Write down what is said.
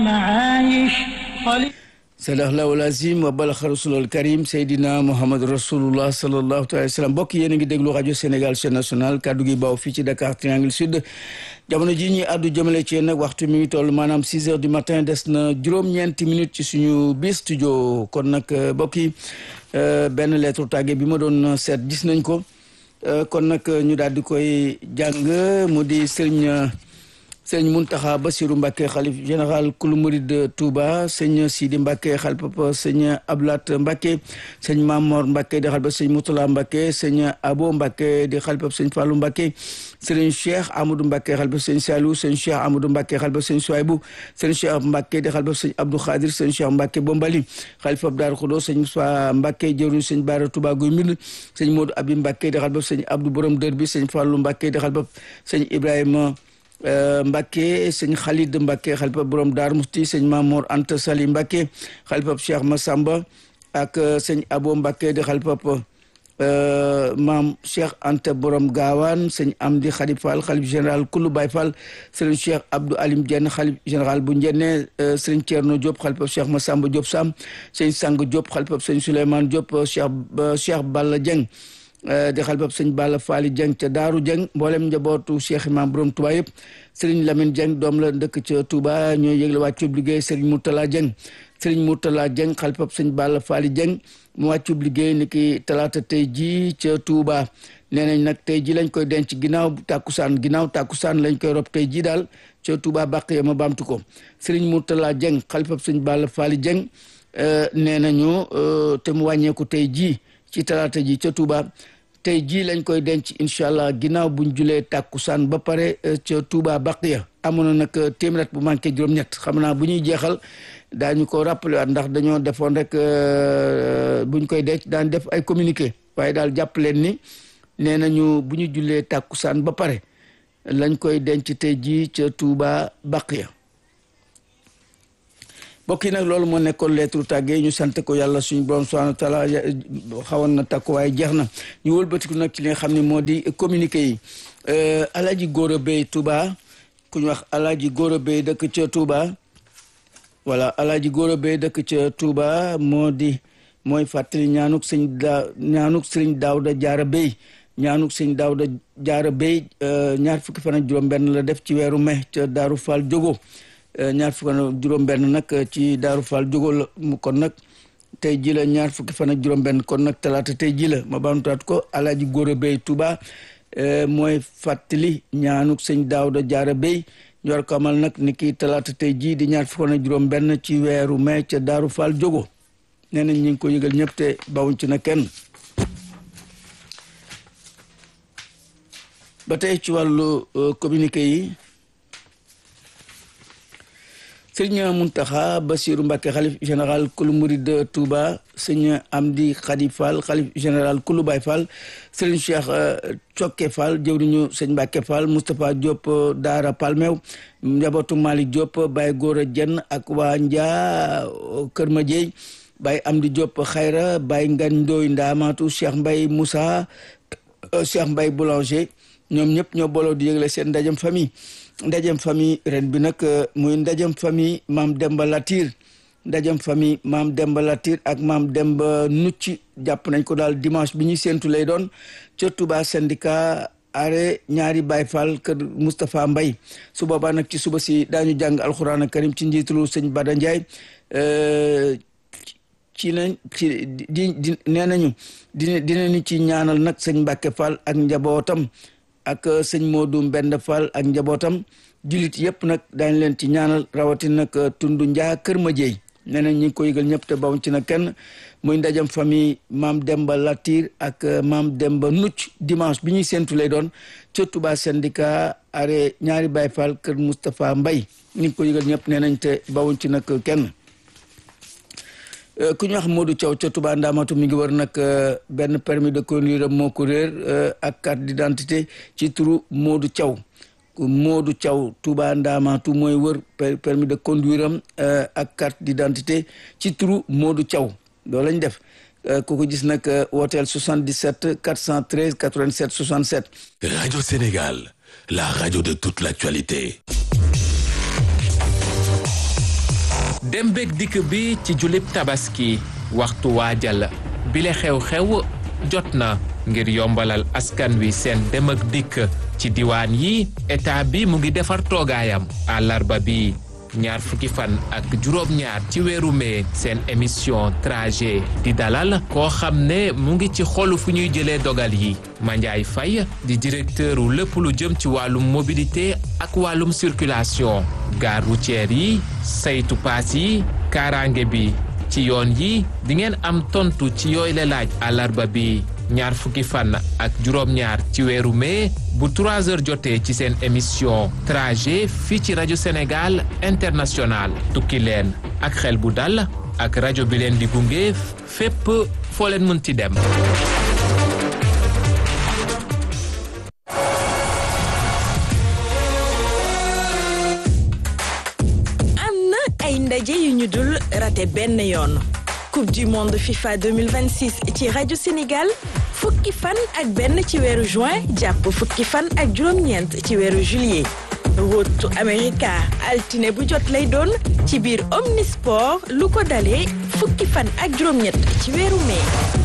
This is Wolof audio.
معايش قليل sadaqallahu lazim wa balaxa rasulul karim seydina mouhamad rasulullah sallallahu alayhi wa sallam mbokk yéen a ngi déglu rajo sénégal chaîne nationale kaddu gi baaw fii ci dakar triangle sud jamono ji ñuy àddu jëmale ci yéen nag waxtu mi ngi toll maanaam six heures du matin des na juróom-ñeenti minutes ci suñu biir studio kon nag mbokk yi benn lettre tàgge bi ma doon seet gis nañ ko kon nag ñu daal di koy jàng mu di sëriñ sëñ Muntaxa Basiru Mbàkke xalif général kulu murid Touba sëñ Sidi Mbàkke xal papa sëñ Ablat Mbàkke sëñ Mamor Mbàkke di xal papa sëñ Mutula Mbàkke sëñ Abo Mbàkke di xal papa sëñ Fallu Mbàkke sëriñ Cheikh Amadou Mbàkke xal papa sëñ Saliou sëñ Cheikh Amadou Mbàkke xal papa sëñ Souaybou sëñ Cheikh Mbàkke di xal papa sëñ Abdou Khadir sëñ Cheikh Mbàkke Bombali xalifa Daaru Xudo sëñ Moussa Mbàkke jëwriñ sëñ Baara Touba Guy Mbind sëñ Modou Abi Mbàkke di xal papa sëñ Abdou Borom Dër bi sëñ Fallu Mbàkke di xal papa sëñ Ibrahima Mbacke sëñ Khalid Mbacke xalifa borom Daar Musti sëñ Mamour Anta Sali Mbacke xalifa Cheikh Massamba ak sëñ Abo Mbacke di xalifa maam Cheikh Anta borom Gaawaan sëñ Amdi Khadi Fall xalif général Kulu Baye Fall sëriñ Cheikh Abdou Alim Dieng xalif général bu Njenne sëriñ Thierno Diop xalifa Cheikh Massamba Diop Sam sëñ Sang Diop xalifa sëñ Souleymane Diop Cheikh Cheikh Balla Dieng di xalifab sëñ Balla Faali Jeng ca Daaru Jeng mboolem njabootu Cheikh Imam borom Touba yëpp sëriñ Lamine Jeng doom la dëkk ca Touba ñooy yëgle wàccub liggéey sëriñ Mourtala Jeng sëriñ Mourtala Jeng xalifab sëñ Balla Faali Jeng mu wàccub liggéey ni ki talaata tey ji ca Touba nee nañ nag tey ji lañ koy denc ginnaaw tàkkusaan ginnaaw tàkkusaan lañ koy rob tey ji daal ca Touba bàq ya ma baamtu ko sëriñ Mourtala Jeng xalifab sëñ Balla Faali Jeng nee nañu te mu wàññeeku tey ji ci talaata ji ca Touba tey jii lañ koy denc incha allah ginnaaw buñ julee tàkkusaan ba pare ca Touba Baqiya amoon na nag téeméer bu manqué juróom-ñett xam naa bu ñuy jeexal daañu ko rappelé waat ndax dañoo defoon rek buñ koy denc daan def ay communiqué waaye daal jàpp leen ni nee nañu bu ñu julee tàkkusaan ba pare lañ koy denc tey jii ca Touba Baqiya mbokk yi nag loolu moo nekkoon lettre tàggee ñu sant ko yàlla suñu borom subhanahu wa taala xawoon na takku waaye jeex na ñu wëlbatiku nag ci li nga xam ne moo di communiqué yi alaaji góor a béy Touba ku ñu wax alaaji góor a béy dëkk ca Touba voilà alaaji góor a béy dëkk ca Touba moo di mooy fàttali ñaanuk sëñ da ñaanuk sëriñ Daawda Jaara Béy ñaanuk sëñ Daawda Jaara Béy ñaar fukki fan ak juróom benn la def ci weeru mai ca Daaru Fall Jogo ñaar fukki fan ak juróom-benn nag ci Daaru Fall jógo la mu kon nag tey ji la ñaar fukki fan ak juróom-benn kon nag talaata tey ji la ma baamtuwaat ko alaaji góor a béy Touba mooy fàttali ñaanuk sëñ Daawda Jaara Béy ñu war ko amal nag ni ki talaata tey jii di ñaar fukki fan ak juróom-benn ci weeru mai ca Daaru Fall jógo nee nañ ñu ngi ko yëgal ñëpp te bawuñ ci na kenn ba tey ci wàllu communiqué yi sëñ Muntaxa Basiru Mbàkke xalif général kulu murid Touba sëñ Amdi Xadi Fall xalif général kulu Baay Fall sëriñ Cheikh Cokke Fall jëwriñu sëñ Mbàkke Fall Moustapha Diop Daara Palmew njabootu Malick Diop Baye Góora Jenn ak waa Njaa Kër Madieye Baye Amdi Diop Xayra Baye Ngan Ndooy Ndaamaatu Cheikh Mbay Moussa Cheikh Mbay Boulanger ñoom ñëpp ñoo booloo di yëgle seen ndajem famille ndajem famille ren bi nag muy ndajem famille maam Demba Latir ndajem famille maam Demba Latir ak maam Demba Nucci jàpp nañ ko daal dimanche bi ñuy séentu lay doon ca Touba syndicat are ñaari Baye Fall kër Moustapha Mbay su boobaa nag ci suba si daañu jàng alxuraan karim ci njiitalu sëñ Bada Ndiaye ci nañ ci di di nee nañu dina dinañu ci ñaanal nag sëñ Mbàkke Fall ak njabootam ak sëñ Modou Mbend Fall ak njabootam jullit yëpp nag daañ leen ci ñaanal rawatina nag tundu njaa kër ma jeey nee nañ ñi ngi ko yëgal ñëpp te bawuñ ci na kenn muy ndajam famille maam Demba Latir ak maam Demba Nucc dimanche bi ñuy séentu lay doon ca Touba syndicat are ñaari Baye Fall kër Moustapha Mbay ñi ngi ko yëgal ñëpp nee nañ te bawuñ ci nag kenn ku ñu wax Modou Thiaw ca Touba Ndamatu mi ngi war nag benn permis de conduire moo ko réer ak carte d'identité ci turu Modou Thiaw Modou Thiaw Touba Ndamatu mooy wër permis de conduire am ak carte d'identité ci turu Modou Thiaw loolu lañ def ku ko gis nag wooteel 77 413 87 67. Radio Sénégal, la radio de toute l'actualité. dem beeg dikk bi ci julib tabaski waxtu waajal bile xew-xew jot na ngir yombalal askan wi seen dem ak dikk ci diwaan yi état bi mu ngi defar toogaayam àllarba bi ñaar fukki fan ak juróom-ñaar ci weeru mee seen émission trajet di dalal koo xam ne mu ngi ci xolu fu ñuy jëlee dogal yi Mandiaye Faye di directeur wu lépp lu jëm ci wàllum mobilité ak wàllum circulation gare routière yi saytu paas yi kaaraange bi ci yoon yi di ngeen am tontu ci yooyu la laaj àllarba bi ñaar fukki fan ak juróom-ñaar ci weeru mai bu 3 heures jotee ci seen émission trajet fii ci rajo Sénégal international tukki leen ak xel bu dal ak rajo bi leen di gunge fépp foo leen mën ci dem. am na ay ndaje yu ñu dul raté benn yoon coupe du monde FIFA 2026 ci rajo Sénégal fukki fan ak benn ci weeru juin jàpp fukki fan ak juróom-ñeent ci weeru juillet rotu America altine bu jot lay doon ci biir Omnisport lu ko dalee fukki fan ak juróom-ñett ci weeru mai.